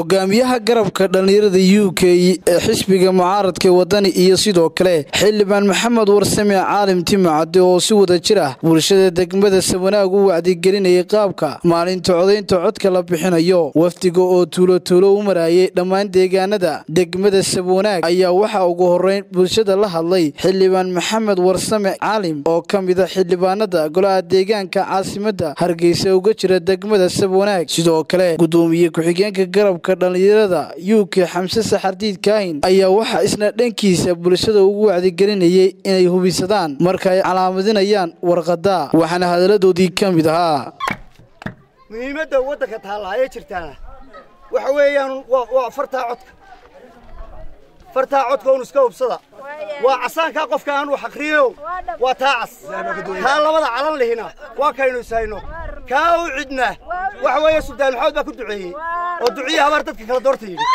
hogaamiyaha garabka dhallinyarada u k ee xisbiga mucaaradka wadani iyo sidoo kale xildhibaan maxamed warsame caalim timacade oo si wada jir ah bulshada degmada sabanaag u wacdigelinayay qaabka maalinta codaynta codka la bixinayo wafdiga oo tuulo-tuulo u marayay dhammaan deegaanada degmada sabwanaag ayaa waxaa ugu horeyn bulshada la hadlay xildhibaan maxamed warsame caalim oo ka mida xildhibaanada golaha deegaanka caasimada hargeysa uga jira degmada sabwanaag sidoo kale gudoomiye ku-xigeenka garabka dhallinyarada u k xamse saxardiid kaahin ayaa waxaa isna dhankiisa bulshada ugu wacdigelinayay inay hubisadaan marka ay calaamadinayaan warqada waxaana hadaladoodii ka mid ahaa muhiimadda waddanka taallaaye jirtaana waxa weeyaan waa fartaa codka fartaa codka un iska hubsada waa casaankaa qofka aan wax akhriyo waa taa cas taa labada calan lihina waa kaynu ishayno kaa u cidna waxa weeye suldaan maxamed baa ku duceeyey oo duciyii habaar dadka kala doorta yidhi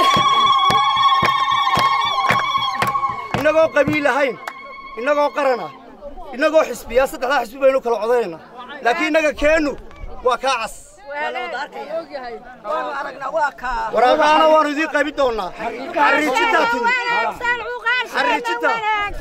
innagoo qabiil ahayn innagoo qaran ah innagoo xisbiyaa saddexdaa xisbi baynu kala codaynayna laakiin innaga keennu waa kaa cas waraaqaana waanu idiin qaybin doonnaa xariijitaa timi xariijita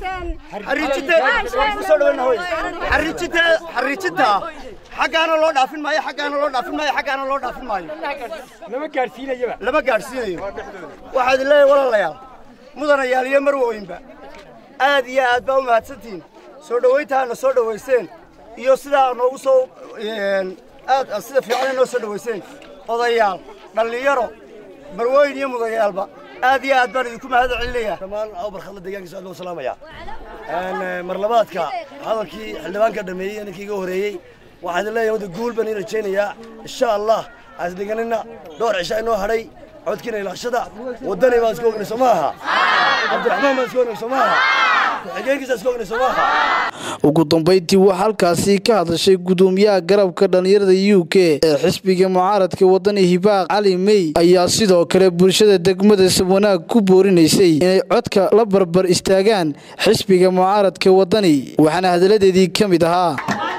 xariijita xariijita xaggaana loo dhaafin maayo xaggaana loo dhaafin maayo xaggaana loo dhaafin maayo lama gaadhsiinayaba lama gaadhsiinayo waxaa idin leeyahay walaalayaal mudanayaal iyo marwooyinba aad iyo aad baa u mahadsantihiin soo dhowayntaana soo dhowayseen iyo sidaa noogu soo aad sida fiicana noo soo dhowayseen odayaal dhallinyaro marwooyin iyo mudayaalba aad iyo aad baan idinku mahad celinayaa dhammaan awbarkhadla deegaankiisa aad loo salaamaya marlabaadka hadalkii xildhibaanka dhameeyey ninkii iga horeeyey waxaan idin leeyahay wadda guul baan ii rajaynayaa insha allah aasdeganina dhowr cisha inoo hadhay codkiina ilaashada waddani baan iska ognay soo maaha cabdiraxmaan baan iska ognay soo maaha ku-xigeenkiisa iska ognay soo maaha ugu dambayntii waxaa halkaasi ka hadashay gudoomiyaha garabka dhallinyarada u k ee xisbiga mucaaradka wadani hibaaq cali mey ayaa sidoo kale bulshada degmada sabwanaag ku boorinaysay inay codka la barbar istaagaan xisbiga mucaaradka wadani waxaana hadalladeedii ka mid ahaa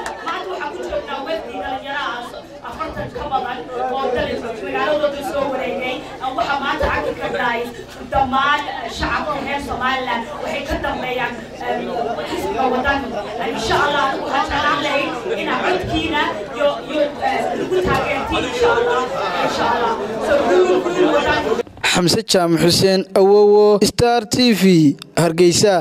dhammaan shacabka reer somalilan waxay ka dambeeyaan xisbiga wadan insha allah waxaan jeclaan lahayd inaa codkiina iyo iyo lagu taageertiin insha allah insha allah so guul guul wadan xamse jaamac xuseen awowo star t v hargeysa